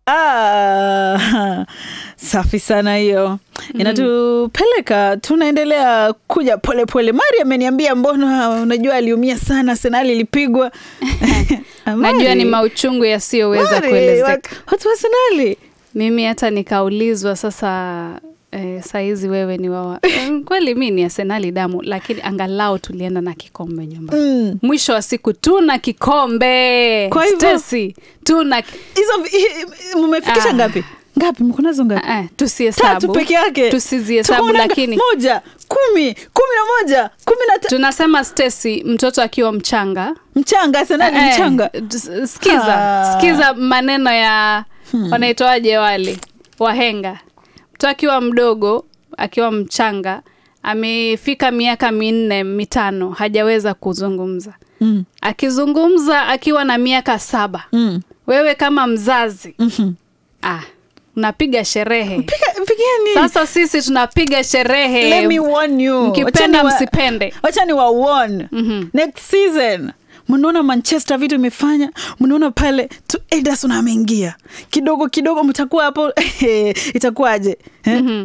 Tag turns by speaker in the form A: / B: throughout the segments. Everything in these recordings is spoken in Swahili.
A: Ah, safi sana hiyo inatupeleka tunaendelea kuja polepole mari ameniambia mbona unajua aliumia sana senali ilipigwa
B: najua ni mauchungu yasiyoweza kuelezeka
A: watu wa senali
B: mimi hata nikaulizwa sasa eh, saizi wewe ni wawa eh, kweli mi ni asenali damu lakini angalau tulienda na kikombe nyumbani
A: mm.
B: mwisho wa siku tuna kikombe
A: Kwa hivyo-
B: Stacy, tuna
A: hizo vi- hi- mmefikisha
B: Ah.
A: ngapi ngapi mkonazo ngapi
B: Ah, ah,
A: tatu
B: tusihesabu
A: peke yake
B: tusizihesabu
A: Tuko na
B: lakini
A: moja kumi kumi na moja kumi na ta-
B: tunasema Stacy mtoto akiwa mchanga
A: mchanga senali
B: Eh,
A: mchanga
B: s- sikiza
A: Ah.
B: sikiza maneno ya wanaitoaje wale wahenga mtu akiwa mdogo akiwa mchanga amefika miaka minne mitano hajaweza kuzungumza
A: mm.
B: akizungumza akiwa na miaka saba
A: Mm.
B: wewe kama mzazi
A: Mhm.
B: ah, unapiga sherehe
A: Piga- pigeni
B: sasa sisi tunapiga sherehe
A: Let me warn you.
B: mkipenda
A: Wacha ni wa-
B: msipende
A: wacha ni wa warn.
B: Mhm.
A: next season mnaona manchester vitu imefanya mnaona pale tu ederson ameingia kidogo kidogo mtakuwa hapo itakuwaje eh?
B: Mhm.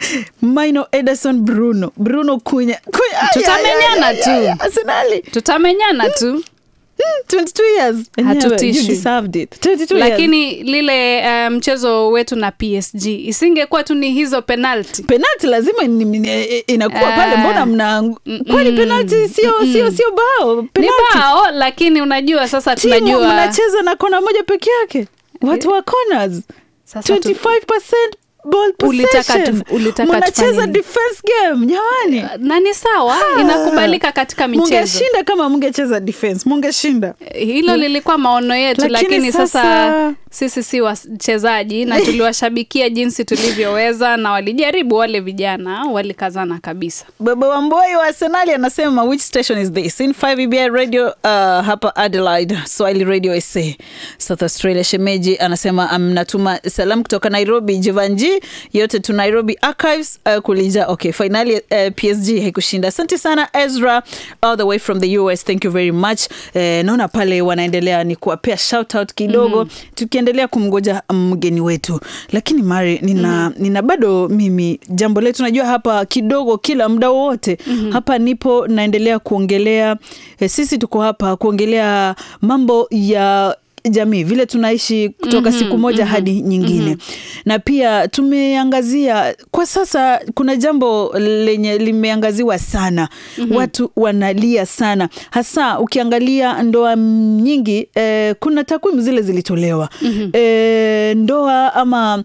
A: maino ederson bruno bruno kunya, kunya ay,
B: Tutamenyana
A: ay, ay, ay, ay,
B: tu.
A: arsenali
B: tutamenyana tu
A: Hmm, 22 years Enyewe,
B: Hatutishi.
A: you deserved it 22 years.
B: lakini lile uh, mchezo wetu na psg isingekuwa tu ni hizo penalti
A: penalti lazima ni- ni- inakuwa
B: Ah.
A: pale mbona mna kwani
B: Mm.
A: penalti sio sio sio bao
B: ni
A: penalti
B: bao lakini unajua sasa
A: timu
B: tunajua
A: mnacheza na kona moja peke yake watu wa corners
B: Sasa tu-
A: 25% ball
B: Ulitaka
A: possession
B: tu- ulitaka tufanye
A: mnacheza
B: nini?
A: defense game jamani
B: na ni sawa inakubalika katika michezo
A: mungeshinda kama mungecheza defense mungeshinda
B: hilo lilikuwa maono yetu
A: Lakini
B: lakini, sasa,
A: sasa-
B: sisi si wachezaji na tuliwashabikia jinsi tulivyoweza na walijaribu wale vijana walikazana kabisa
A: baba wamboi wa arsenali anasema which station is this in 5 EBI radio uh, hapa adelaide swahili radio sa south australia shemeji anasema amnatuma salamu kutoka nairobi jivanji yote tu nairobi archives uh, kulija okay finali uh, psg haikushinda asante sana ezra all the way from the us thank you very much uh, naona pale wanaendelea ni kuwapea shout out kidogo mm-hmm. tukiendelea kumgoja mgeni wetu lakini mari nina, mm-hmm. nina bado mimi jambo letu najua hapa kidogo kila muda wowote mm-hmm. hapa nipo naendelea kuongelea eh, sisi tuko hapa kuongelea mambo ya jamii vile tunaishi kutoka mm-hmm, siku moja mm-hmm, hadi nyingine mm-hmm. na pia tumeangazia kwa sasa kuna jambo lenye limeangaziwa sana mm-hmm. watu wanalia sana hasa ukiangalia ndoa nyingi eh, kuna takwimu zile zilitolewa mm-hmm. eh, ndoa ama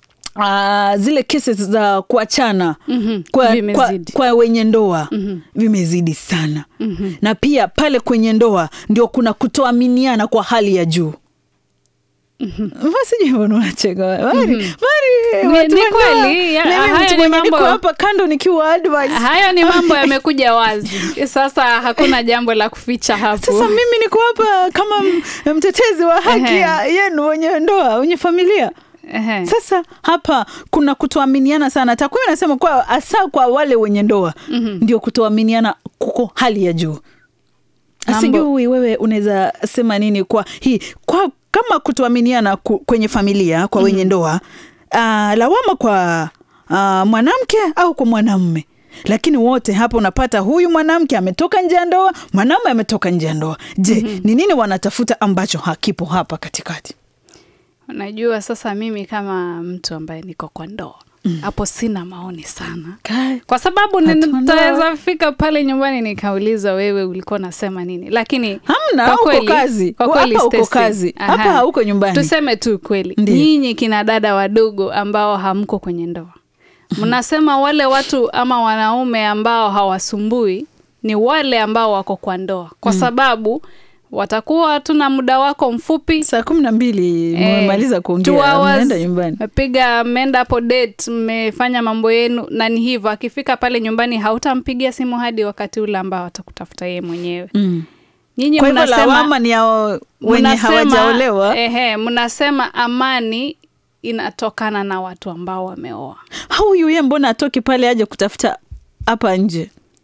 A: Uh, zile cases za kuachana
B: Mhm,
A: kwa, kwa,
B: vimezidi.
A: kwa wenye ndoa mm-hmm. vimezidi sana mm-hmm. na pia pale kwenye ndoa ndio kuna kutoaminiana kwa hali ya juu masijunacheka mari
B: Ni-
A: mari watu
B: ni
A: wa ndoa.
B: kweli, ya-
A: Mimi
B: haya
A: mtu
B: ni
A: mwenye
B: mambo-
A: niko hapa kando nikiwa advice
B: hayo ni mambo yamekuja wazi sasa hakuna jambo la kuficha hapo
A: sasa mimi niko hapa kama m- mtetezi wa haki
B: Ehe.
A: ya yenu wenye ndoa wenye familia
B: Ehe.
A: sasa hapa kuna kutoaminiana sana takwimu inasema kwa hasa kwa wale wenye ndoa mm-hmm. ndio kutoaminiana kuko hali ya juu
B: Mambo-
A: sijui wewe unaweza sema nini kwa hii kwa kama kutoaminiana ku, kwenye familia kwa wenye ndoa uh, lawama kwa uh, mwanamke au kwa mwanamme lakini wote hapa unapata huyu mwanamke ametoka nje ya ndoa mwanamume ametoka nje ya ndoa je ni mm-hmm. nini wanatafuta ambacho hakipo hapa katikati
B: unajua sasa mimi kama mtu ambaye niko kwa ndoa hapo sina maoni sana
A: Kai.
B: kwa sababu
A: Hatuna.
B: nitaweza fika pale nyumbani nikauliza wewe ulikuwa unasema nini lakini
A: Hamna,
B: kwa
A: uko
B: kweli-
A: kazi.
B: kwa kweli
A: Hapa uko
B: Stacy,
A: kazi.
B: aha.
A: Hapa hauko nyumbani.
B: tuseme tu kweli
A: Ndiyo.
B: nyinyi kina dada wadogo ambao hamko kwenye ndoa mnasema wale watu ama wanaume ambao hawasumbui ni wale ambao wako kwa ndoa kwa sababu watakuwa tuna muda wako mfupi
A: saa kumi na mbili
B: Eh,
A: mmemaliza
B: two
A: kuongea
B: hours,
A: mnaenda nyumbani
B: mmepiga mmeenda hapo date mmefanya mambo yenu na ni hivyo akifika pale nyumbani hautampigia simu hadi wakati ule ambao atakutafuta yeye mwenyewe
A: mm.
B: nyinyi
A: kwa hivyo
B: mnasema
A: lawama ni yao wenye
B: mnasema-
A: hawajaolewa
B: ehe, mnasema amani inatokana na watu ambao wameoa
A: huyu ye mbona atoki pale aje kutafuta hapa nje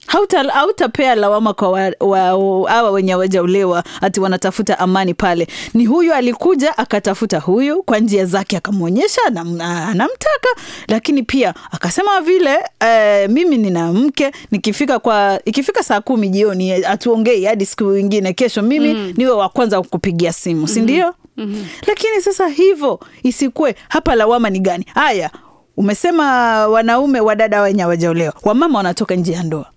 A: hauta hautapea lawama kwa wa- wa- hawa wenye hawajaolewa ati wanatafuta amani pale. Ni huyu alikuja akatafuta huyu kwa njia zake, akamwonyesha anam- anamtaka, lakini pia akasema vile eh, mimi nina mke, nikifika kwa ikifika saa kumi jioni eh, hatuongei hadi siku ingine, kesho mimi niwe wa kwanza kukupigia simu, si ndio? Lakini sasa hivyo isikue hapa, lawama ni gani? Haya, umesema wanaume wadada wenye hawajaolewa, wamama wanatoka nje ya ndoa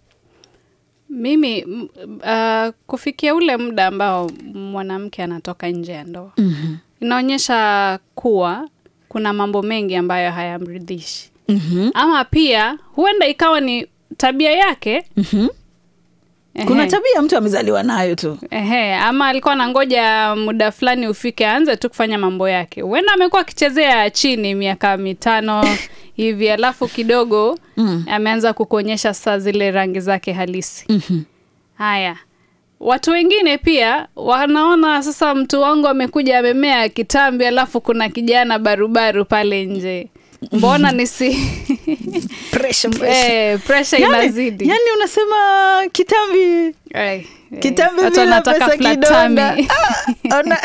B: mimi m- uh, kufikia ule muda ambao mwanamke anatoka nje ya ndoa
A: Mhm.
B: inaonyesha kuwa kuna mambo mengi ambayo hayamridhishi
A: Mhm.
B: ama pia huenda ikawa ni tabia yake
A: Mhm.
B: Ehe.
A: kuna tabia mtu amezaliwa nayo tu
B: Ehe, ama alikuwa anangoja muda fulani ufike aanze tu kufanya mambo yake. Huenda amekuwa akichezea chini miaka mitano hivi, alafu kidogo
A: Mm.
B: ameanza kukuonyesha saa zile rangi zake halisi.
A: Mhm.
B: Haya, watu wengine pia wanaona sasa, mtu wangu amekuja amemea kitambi, alafu kuna kijana barubaru pale nje, mbona nisi
A: Pressure, pressure.
B: eh, pressure
A: Yani-
B: inazidi
A: yani unasema kitambi
B: Eh, eh,
A: kitambi
B: watu
A: bila
B: wanataka
A: pesa
B: flat
A: kidonda
B: tummy.
A: Ah, ona-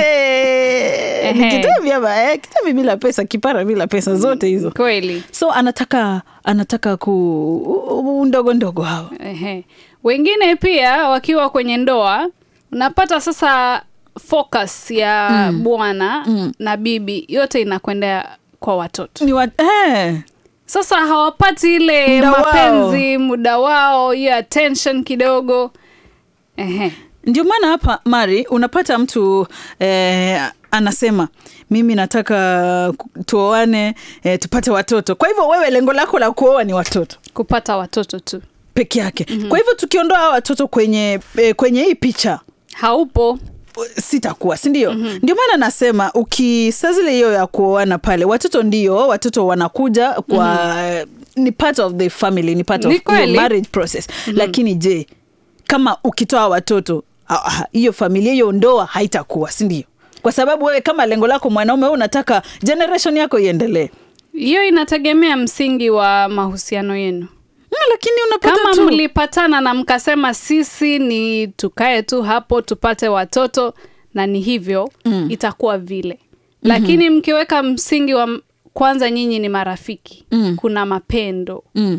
A: Eh, ni
B: Ehe.
A: kitambi ama eh, kitambi bila pesa kipara bila pesa zote hizo
B: kweli
A: so anataka anataka ku u- u- ndogo ndogo hawa
B: Ehe. Wengine pia wakiwa kwenye ndoa unapata sasa focus ya bwana na bibi yote inakwenda kwa watoto.
A: ni wa, eh,
B: Sasa hawapati ile
A: Muda wao.
B: mapenzi, muda wao, hiyo attention kidogo. Ehe.
A: ndio maana hapa Mari unapata mtu eh, anasema mimi nataka ku- tuoane eh, tupate watoto. Kwa hivyo wewe lengo lako la kuoa ni watoto
B: Kupata watoto tu
A: peke yake. Kwa hivyo tukiondoa hawa watoto kwenye eh, kwenye hii picha
B: haupo.
A: sitakuwa si ndio? Ndio maana nasema ukisaa zile hiyo ya kuoana pale, watoto ndio watoto wanakuja kwa ni part of the family, ni part
B: Ni
A: of your
B: kweli.
A: marriage process. Lakini je, kama ukitoa watoto ah, ah, hiyo familia hiyo ndoa haitakuwa, si ndio? Kwa sababu wewe kama lengo lako mwanaume, wewe unataka generation yako iendelee.
B: Hiyo inategemea msingi wa mahusiano yenu.
A: Mm, lakini unapata
B: kama
A: tu
B: mlipatana na mkasema sisi ni tukae tu hapo tupate watoto na ni hivyo mm. itakuwa vile lakini mkiweka msingi wa m- kwanza nyinyi ni marafiki
A: Mm.
B: kuna mapendo
A: mm.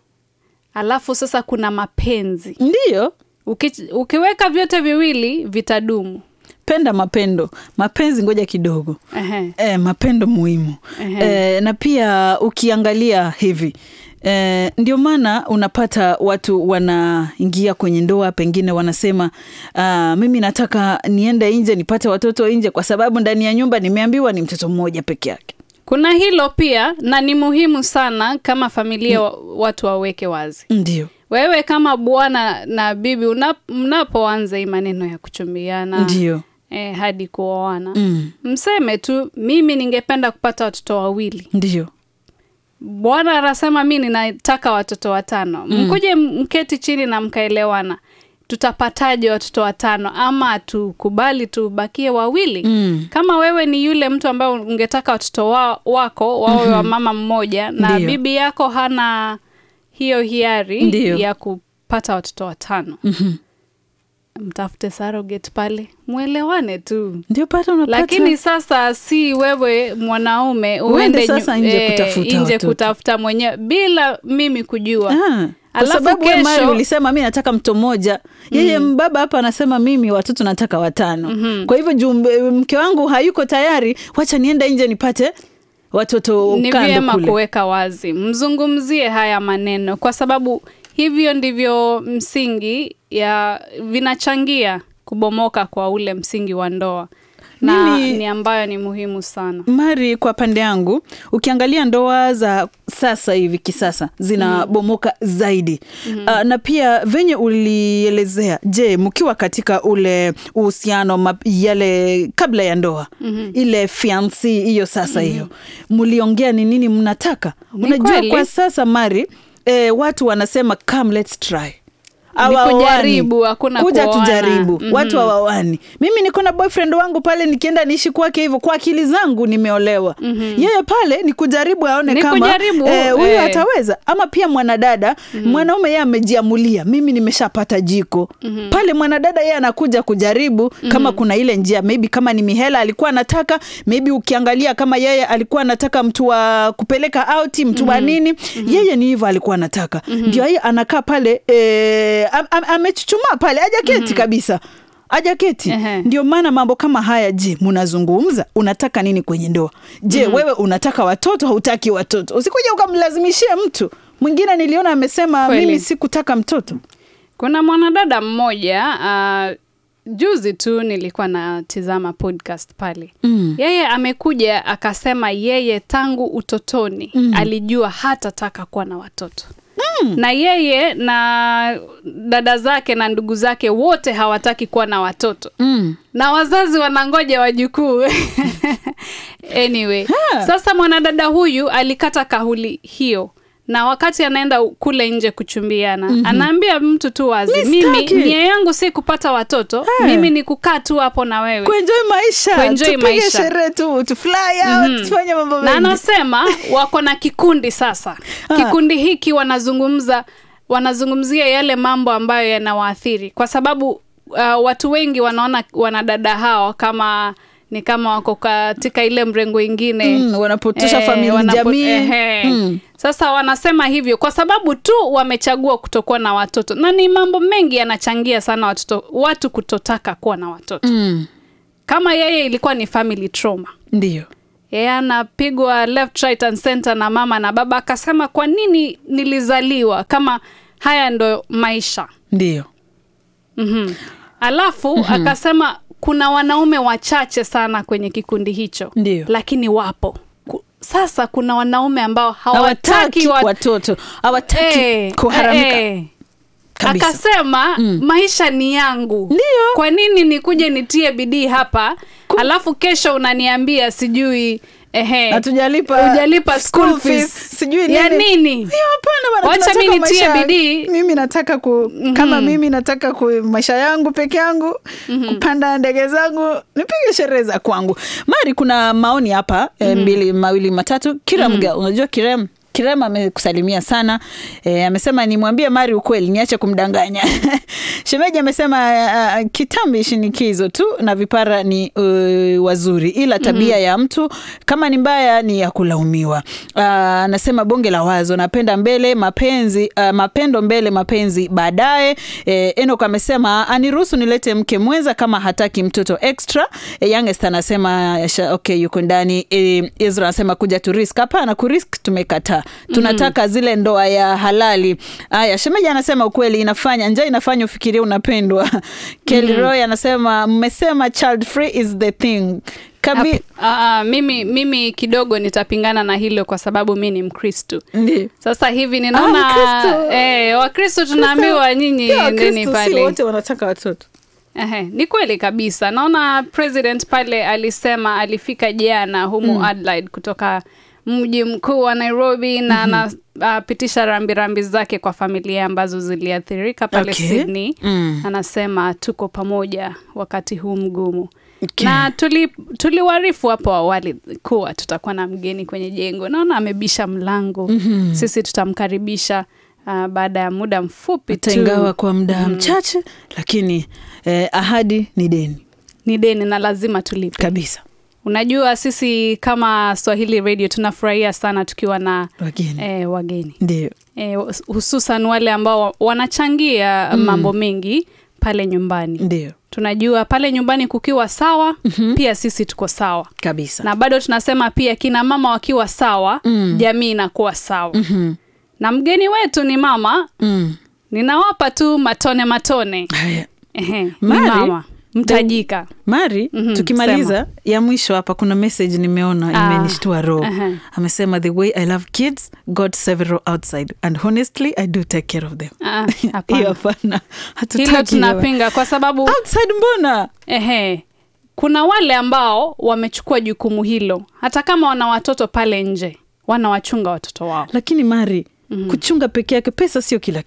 B: alafu sasa kuna mapenzi
A: Ndio
B: Uki, ukiweka vyote viwili vitadumu
A: penda mapendo, mapenzi ngoja kidogo
B: Ehe.
A: E, mapendo muhimu
B: Ehe.
A: e, na pia ukiangalia hivi e, ndio maana unapata watu wanaingia kwenye ndoa, pengine wanasema uh, mimi nataka niende nje nipate watoto nje, kwa sababu ndani ya nyumba nimeambiwa ni mtoto mmoja peke yake.
B: kuna hilo pia na ni muhimu sana kama familia wa- watu waweke wazi
A: Ndio,
B: wewe kama bwana na bibi una- mnapoanza hii maneno ya kuchumbiana
A: ndio
B: eh, hadi kuoana
A: mm.
B: mseme tu mimi ningependa kupata watoto wawili
A: ndio
B: bwana anasema mi ninataka watoto watano mkuje mketi chini na mkaelewana tutapataje watoto watano ama tukubali tubakie wawili
A: Mm.
B: kama wewe ni yule mtu ambaye ungetaka watoto wa, wako wawe wa mama mmoja na
A: Ndiyo.
B: bibi yako hana hiyo hiari
A: Ndiyo.
B: ya kupata watoto watano
A: Mhm.
B: mtafute surrogate pale mwelewane tu
A: ndio pata unapata
B: lakini sasa si wewe mwanaume
A: Uende
B: uende
A: sasa
B: nyu-
A: nje
B: eh,
A: kutafuta
B: nje
A: watoto.
B: kutafuta mwenyewe bila mimi kujua
A: Ah, kwa
B: Alafu
A: sababu wewe Mari
B: kesho-
A: ulisema mi nataka mto mmoja yeye mbaba hapa anasema mimi watoto nataka watano kwa hivyo juu mbe- mke wangu hayuko tayari wacha niende nje nipate watoto
B: ni
A: kando
B: vyema
A: kule
B: kuweka wazi mzungumzie haya maneno kwa sababu hivyo ndivyo msingi ya vinachangia kubomoka kwa ule msingi wa ndoa na
A: Mimi-
B: ni ambayo ni muhimu sana
A: Mari, kwa pande yangu ukiangalia ndoa za sasa hivi kisasa zinabomoka zaidi Ah, na pia venye ulielezea, je, mkiwa katika ule uhusiano map- yale kabla ya ndoa ile fiansi hiyo sasa hiyo mliongea ni nini mnataka?
B: Ni
A: Unajua
B: kweli.
A: kwa sasa Mari eh, watu wanasema come let's try hawaoani.
B: kujaribu, hakuna
A: kuja
B: kuoana.
A: tujaribu
B: Mhm.
A: watu hawawani mimi niko na boyfriend wangu pale nikienda niishi kwake hivyo kwa akili zangu nimeolewa yeye pale ni kujaribu aone
B: Ni
A: kama
B: kujaribu,
A: eh, huyu
B: eh.
A: ataweza ama pia mwanadada mwanaume yeye amejiamulia mimi nimeshapata jiko pale mwanadada yeye anakuja kujaribu kama kuna ile njia maybe kama ni mihela alikuwa anataka maybe ukiangalia kama yeye alikuwa anataka mtu wa kupeleka out mtu wa nini yeye ni hivyo alikuwa anataka ndio yeye anakaa pale eh, am- am- amechuchumaa pale ajaketi kabisa ajaketi
B: Ehe.
A: ndio maana mambo kama haya je munazungumza unataka nini kwenye ndoa je wewe unataka watoto hautaki watoto usikuja ukamlazimishie mtu mwingine niliona amesema
B: Kweli.
A: mimi sikutaka mtoto
B: kuna mwanadada mmoja uh, juzi tu nilikuwa natizama podcast pale
A: Mm.
B: yeye amekuja akasema yeye tangu utotoni alijua hatataka kuwa na watoto na yeye na dada zake na ndugu zake wote hawataki kuwa na watoto
A: mm.
B: na wazazi wanangoja wajukuu anyway
A: Ha.
B: sasa mwanadada huyu alikata kauli hiyo na wakati anaenda kule nje kuchumbiana anaambia mtu tu wazi
A: Mi
B: mimi
A: sitaki."
B: nia yangu si kupata watoto
A: Ha.
B: mimi ni kukaa tu hapo na wewe
A: kuenjoy maisha
B: Kuenjoy
A: tupige
B: maisha.
A: sherehe tu tufly out tufanye mambo
B: na
A: mengi
B: anasema wako na kikundi sasa
A: Ah.
B: kikundi hiki wanazungumza wanazungumzia yale mambo ambayo yanawaathiri kwa sababu uh, watu wengi wanaona wanadada hao kama ni kama wako katika ile mrengo ingine
A: Mm, wanapotosha familia,
B: wanapo-
A: jamii.
B: ehe.
A: Mm.
B: sasa wanasema hivyo kwa sababu tu wamechagua kutokuwa na watoto na ni mambo mengi yanachangia sana watoto, watu kutotaka kuwa na watoto
A: mm.
B: kama yeye ilikuwa ni family trauma
A: ndio
B: yeye anapigwa left right and center na mama na baba akasema kwa nini nilizaliwa kama haya ndo maisha
A: ndio
B: mm-hmm. alafu mm-hmm. akasema kuna wanaume wachache sana kwenye kikundi hicho
A: Ndio.
B: lakini wapo Ku- sasa kuna wanaume ambao hawataki
A: hawataki
B: wat...
A: watoto hawataki
B: Eh,
A: kuharamika
B: eh, eh.
A: kabisa
B: akasema maisha ni yangu
A: Ndio.
B: kwa nini nikuje nitie bidii hapa alafu kesho unaniambia sijui ehe
A: hatujalipa
B: hujalipa school
A: school
B: fees.
A: sijui
B: ya
A: nini.
B: nini
A: Hiyo hapana bana,
B: Wacha
A: tunataka
B: mi nitie
A: maisha-
B: bidii.
A: mimi nataka ku, kama mimi nataka ku, maisha yangu peke yangu kupanda ndege zangu nipige sherehe za kwangu mari kuna maoni hapa eh, mbili mawili matatu kiram girl unajua kiram Kirem amekusalimia sana e, amesema nimwambie Mari ukweli niache kumdanganya. Shemeji amesema uh, kitambi shinikizo tu na vipara ni uh, wazuri, ila tabia ya mtu kama ni mbaya ni ya kulaumiwa. Uh, anasema bonge la wazo, napenda mbele mapenzi uh, mapendo mbele mapenzi baadaye. E, Enoch amesema aniruhusu nilete mke mwenza kama hataki mtoto extra. E, Youngest anasema sha- okay, yuko ndani. E, Ezra anasema kuja tu risk. Hapana, kurisk tumekataa tunataka zile ndoa ya halali. Aya, shemeji anasema ukweli, inafanya njaa inafanya ufikirie unapendwa. Kelly Roy anasema mmesema child free is the thing Kabi,
B: Hap- ah, ah, mimi, mimi kidogo nitapingana na hilo kwa sababu mi ni mkristu
A: Ndiyo.
B: sasa hivi
A: Ah,
B: ninaona
A: Mkristo.
B: eh, wakristo tunaambiwa nyinyi
A: Pia
B: nini
A: Wakristo si
B: pale
A: wote wanataka watoto
B: Ehe, ni kweli kabisa naona president pale alisema alifika jana humu Adelaide kutoka mji mkuu wa Nairobi na anapitisha rambirambi zake kwa familia ambazo ziliathirika pale
A: Okay.
B: Sydney
A: Mm.
B: anasema tuko pamoja wakati huu mgumu
A: Okay.
B: na tuli tuliwarifu hapo awali kuwa tutakuwa na mgeni kwenye jengo naona amebisha mlango mm-hmm. sisi tutamkaribisha uh, baada ya muda mfupi
A: hata
B: tu
A: ingawa kwa muda mchache lakini eh, ahadi ni deni
B: ni deni na lazima tulipe
A: kabisa
B: unajua sisi kama swahili radio tunafurahia sana tukiwa na
A: wageni
B: eh, wageni
A: ndio
B: eh, hususan wale ambao wanachangia mambo mengi pale nyumbani
A: ndio
B: tunajua pale nyumbani kukiwa sawa mm-hmm. pia sisi tuko sawa
A: kabisa
B: na bado tunasema pia kina mama wakiwa sawa
A: Mm.
B: jamii inakuwa sawa
A: Mhm.
B: na mgeni wetu ni mama
A: Mm.
B: ninawapa tu matone matone
A: haya
B: Ehe, ni
A: Mari,
B: mama mtajika
A: mari
B: Mhm,
A: tukimaliza ya mwisho hapa kuna message nimeona
B: Ah,
A: imenishtua roho
B: aha.
A: amesema the way i love kids god several outside and honestly i do take care of them
B: Ah,
A: hiyo
B: hapana
A: hapana
B: hilo
A: hatutaki hiyo.
B: tunapinga kwa sababu
A: outside mbona
B: ehe, kuna wale ambao wamechukua jukumu hilo hata kama wana watoto pale nje wanawachunga watoto wao
A: lakini mari kuchunga peke yake pesa sio kila kitu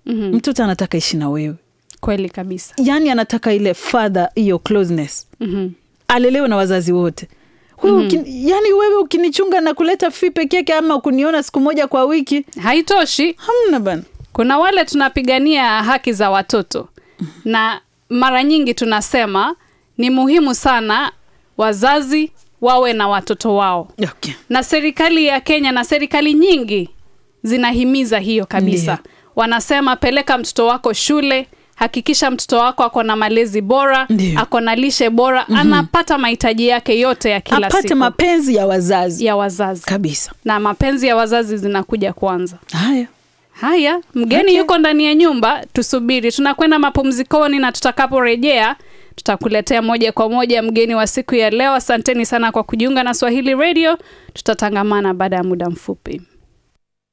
A: mm-hmm. mtoto anataka ishi na wewe
B: kweli kabisa
A: yaani anataka ile father hiyo closeness
B: mm-hmm.
A: alelewe na wazazi wote wewe mm-hmm. yani wewe ukinichunga na kuleta fi peke yake ama kuniona siku moja kwa wiki
B: haitoshi
A: hamna bana
B: kuna wale tunapigania haki za watoto na mara nyingi tunasema ni muhimu sana wazazi wawe na watoto wao
A: okay.
B: na serikali ya kenya na serikali nyingi zinahimiza hiyo kabisa
A: Ndiyo.
B: wanasema peleka mtoto wako shule hakikisha mtoto wako ako na malezi bora
A: Ndiyo.
B: ako na lishe bora mm-hmm. anapata mahitaji yake yote ya kila
A: apate
B: siku
A: mapenzi ya wazazi
B: ya wazazi
A: kabisa
B: na mapenzi ya wazazi zinakuja kwanza
A: haya
B: haya mgeni
A: Okay.
B: yuko ndani ya nyumba tusubiri tunakwenda mapumzikoni na tutakaporejea tutakuletea moja kwa moja mgeni wa siku ya leo asanteni sana kwa kujiunga na swahili radio tutatangamana baada ya muda mfupi